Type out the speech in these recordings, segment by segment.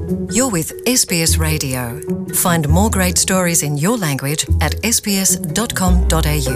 You're with SBS Radio. Find more great stories in your language at sbs.com.au.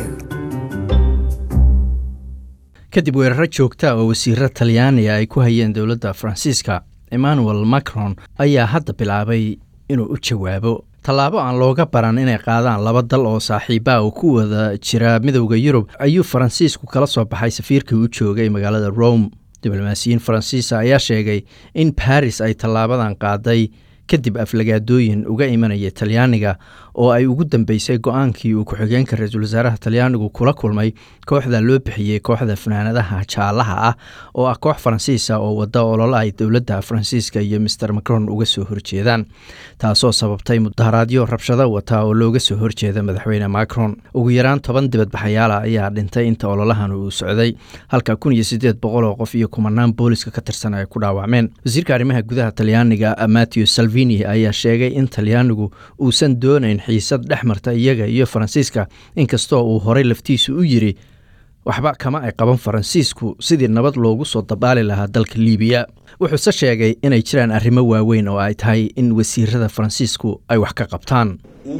kadib weeraro joogta oo wasiiro talyaaniga ay ku hayeen dowladda faransiiska emmanuel macron ayaa hadda bilaabay inuu u jawaabo tallaabo aan looga baran inay qaadaan laba dal oo saaxiiba oo ku wada jira midowda yurub ayuu faransiisku kala soo baxay safiirkii u joogay magaalada rome diblomaasiyiin faransiisa ayaa sheegay in baris ay tallaabadan qaaday kadib aflagaadooyin uga imanaya talyaaniga oo ay ugu dambeysay go-aankii uu ku-xigeenka ra-iisul wasaaraha talyaanigu kula kulmay kooxda loo bixiyey kooxda fanaanadaha jaalaha ah oo ah koox faransiisa oo wada ololo ay dowladda faransiiska iyo master macron uga soo horjeedaan taasoo sababtay mudaharaadyo rabshado wata oo looga soo horjeeda madaxweyne macron ugu yaraan toban dibadbaxayaala ayaa dhintay inta ololahan uu socday halka kun iyo sideed boqol oo qof iyo kumanaan booliska ka tirsan ay ku dhaawacmeen wasiirka arrimaha gudaha talyaaniga matthew salvini ayaa sheegay in talyaanigu uusan doonayn xiisad dhex marta iyaga iyo faransiiska inkastoo uu horey laftiisu u yiri waxba kama ay qaban faransiisku sidii nabad loogu soo dabaali lahaa dalka liibiya wuxuuse sheegay inay jiraan arrimo waaweyn oo ay tahay in wasiirada faransiisku ay wax ka qabtaan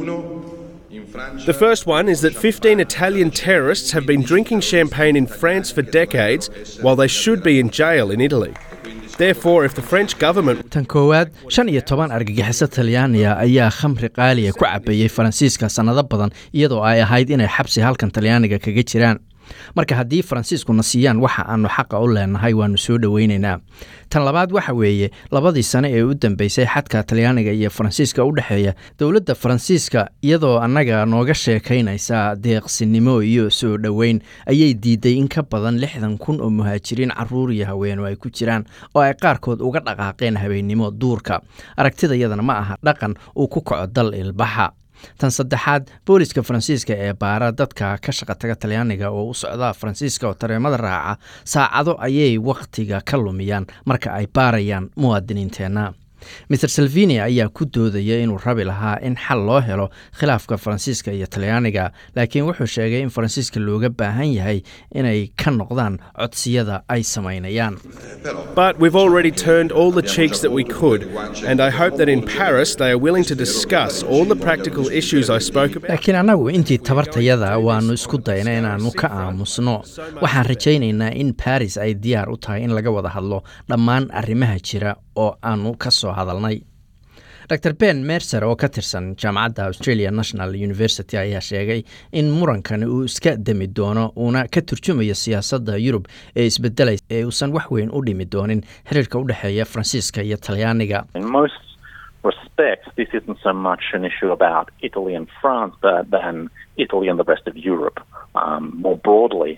The first one is that 15 Italian terrorists have been drinking champagne in France for decades while they should be in jail in Italy. Therefore, if the French government tan koowaad shan iyo toban argagixiso talyaaniga ayaa khamri qaaliya ku cabeeyey faransiiska sannado badan iyadoo ay ahayd inay xabsi halkan talyaaniga kaga jiraan marka haddii faransiiskuna siiyaan waxa aanu xaqa u leenahay waanu soo dhoweynaynaa tan labaad waxa weeye labadii sane ee u dambeysay xadka talyaaniga iyo faransiiska u dhexeeya dowladda faransiiska iyadoo annaga nooga sheekaynaysa deeqsinimo iyo soo dhoweyn ayay diiday in ka badan lixdan kun oo muhaajiriin caruur iyo haweeno ay ku jiraan oo ay qaarkood uga dhaqaaqeen habeennimo duurka aragtida iyadana ma aha dhaqan uu ku kaco dal ilbaxa tan saddexaad booliska faransiiska ee baara dadka ka shaqa taga talyaaniga oo u socda faransiiska oo tareemada raaca saacado ayay wakhtiga ka lumiyaan marka ay baarayaan muwaadiniinteenna maer salvini ayaa ku doodaya inuu rabi lahaa in xal loo helo khilaafka faransiiska iyo talyaaniga laakiin wuxuu sheegay in faransiiska looga baahan yahay inay ka noqdaan codsiyada ay samaynayaan But we've already turned all the cheeks that we could, and I hope that in Paris they are willing to discuss all the practical issues I spoke about. laakiin annagu intii tabartayada waannu isku dayna inaannu ka aamusno waxaan rajaynaynaa in baris ay diyaar u tahay in laga wada hadlo dhammaan arrimaha jira oo aannu ka soo hadalnay dr ben mercer oo ka tirsan jaamacadda australia national university ayaa sheegay in murankani uu iska demi doono uuna ka turjumayo siyaasadda yurub ee isbedelay ee uusan wax weyn u dhimi doonin xiriirka u dhexeeya faransiiska iyo talyaaniga In most respects, this isn't so much an issue about Italy and France, but than Italy and the rest of Europe um, more broadly.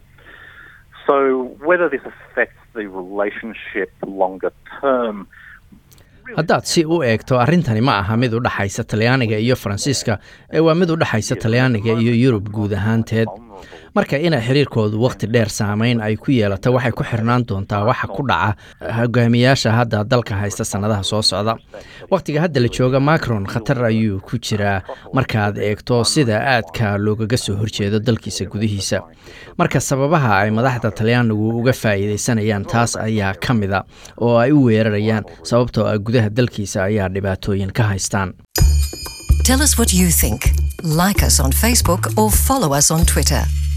So, whether this affects the relationship longer term. haddaad si u eegto arrintani ma aha mid u dhexaysa talyaaniga iyo faransiiska ee waa mid u dhexaysa talyaaniga iyo yurub guud ahaanteed marka inay xiriirkoodu wakhti dheer saameyn ay ku yeelato waxay ku xirnaan doontaa waxa ku dhaca hogaamiyaasha hadda dalka haysta sannadaha soo socda wakhtiga hadda la jooga macron khatar ayuu ku jiraa markaad eegto sida aadka loogaga soo horjeedo dalkiisa gudihiisa marka sababaha ay madaxda talyaanigu uga faa'iidaysanayaan taas ayaa ka mida oo ay u weerarayaan sababtoo ah gudaha dalkiisa ayaa dhibaatooyin ka haystaan Tell us what you think. Like us on Facebook or follow us on Twitter.